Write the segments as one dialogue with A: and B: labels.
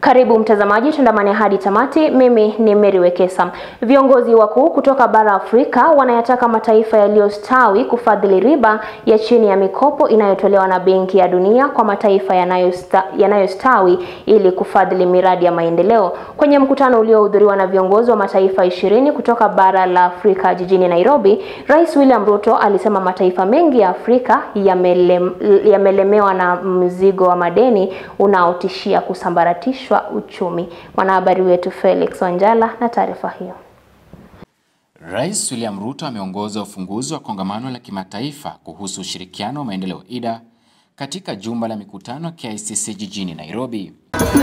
A: Karibu mtazamaji, tuandamane hadi tamati. Mimi ni Mary Wekesa. Viongozi wakuu kutoka bara Afrika wanayataka mataifa yaliyostawi kufadhili riba ya chini ya mikopo inayotolewa na Benki ya Dunia kwa mataifa yanayosta, yanayostawi ili kufadhili miradi ya maendeleo. Kwenye mkutano uliohudhuriwa na viongozi wa mataifa ishirini kutoka bara la Afrika jijini Nairobi, Rais William Ruto alisema mataifa mengi ya Afrika yamelem, yamelemewa na mzigo wa madeni unaotishia kusambaratishwa uchumi. Mwanahabari wetu Felix Wanjala na taarifa hiyo.
B: Rais William Ruto ameongoza ufunguzi wa kongamano la kimataifa kuhusu ushirikiano wa maendeleo IDA katika jumba la mikutano ya KICC jijini Nairobi.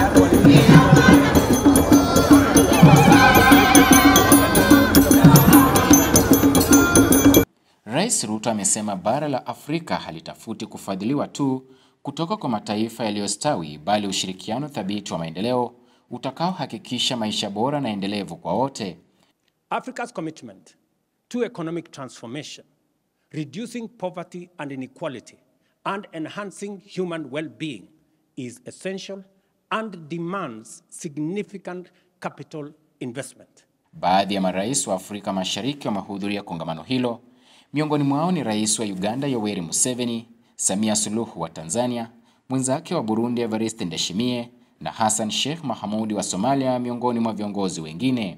B: Rais Ruto amesema bara la Afrika halitafuti kufadhiliwa tu kutoka kwa mataifa yaliyostawi bali ushirikiano thabiti wa maendeleo utakaohakikisha maisha bora na endelevu kwa wote.
C: Africa's commitment to economic transformation, reducing poverty and inequality, and enhancing human well-being is essential and demands significant capital investment.
B: Baadhi ya marais wa Afrika Mashariki wamehudhuria kongamano hilo. Miongoni mwao ni Rais wa Uganda Yoweri Museveni, Samia Suluhu wa Tanzania, mwenzake wa Burundi Evariste Ndayishimiye na Hassan Sheikh Mahamudi wa Somalia miongoni mwa viongozi wengine.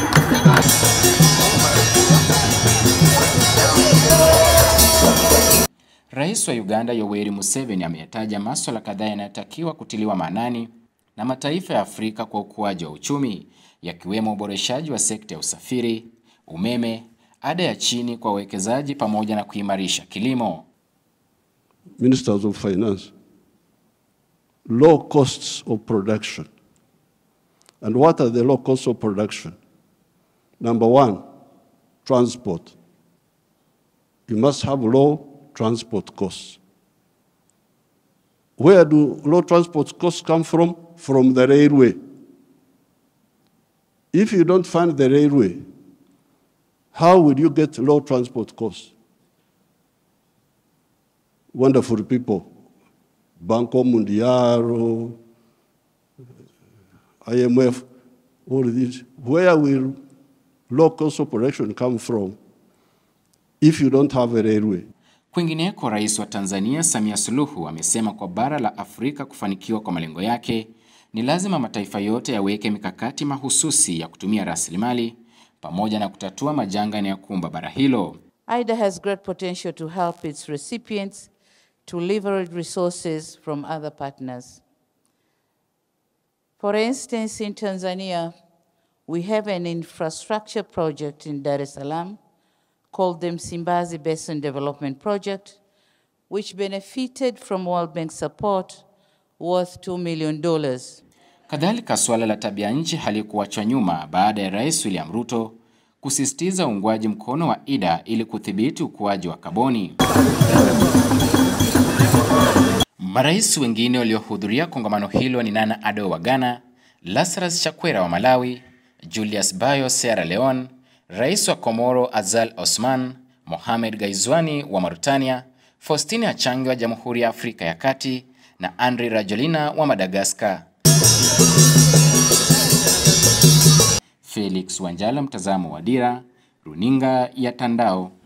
B: Rais wa Uganda Yoweri Museveni ameyataja masuala kadhaa yanayotakiwa kutiliwa maanani na mataifa ya Afrika kwa ukuaji wa uchumi, yakiwemo uboreshaji wa sekta ya usafiri, umeme, ada ya chini kwa wawekezaji pamoja na kuimarisha kilimo.
D: Ministers of Finance, low costs of production. And what are the low costs of production? Number one, transport. You must have low transport costs. Where do low transport costs come from? From the railway. If you don't fund the railway, how will you get low transport costs? Wonderful people, Banco Mundial, IMF, all of these. Where will low cost of production come from if you don't have a railway?
B: Kwingineko, Rais wa Tanzania Samia Suluhu amesema kwa bara la Afrika kufanikiwa kwa malengo yake ni lazima mataifa yote yaweke mikakati mahususi ya kutumia rasilimali pamoja na kutatua majanga yanayokumba bara hilo.
E: IDA has great potential to help its recipients to leverage resources from other partners. For instance, in Tanzania, we have an infrastructure project in Dar es Salaam called the Msimbazi Basin Development Project, which benefited from World Bank support worth $2 million.
B: Kadhalika, suala la tabia nchi halikuachwa nyuma baada ya Rais William Ruto kusisitiza uungwaji mkono wa IDA ili kudhibiti ukuaji wa kaboni. Marais wengine waliohudhuria kongamano hilo ni Nana Addo wa Ghana, Lazarus Chakwera wa Malawi, Julius Bayo Sierra Leone, Rais wa Komoro Azal Osman, Mohamed Gaizwani wa Mauritania, Faustine Achange wa Jamhuri ya Afrika ya Kati na Andry Rajoelina wa Madagascar. Felix Wanjala, mtazamo wa Dira, Runinga ya Tandao.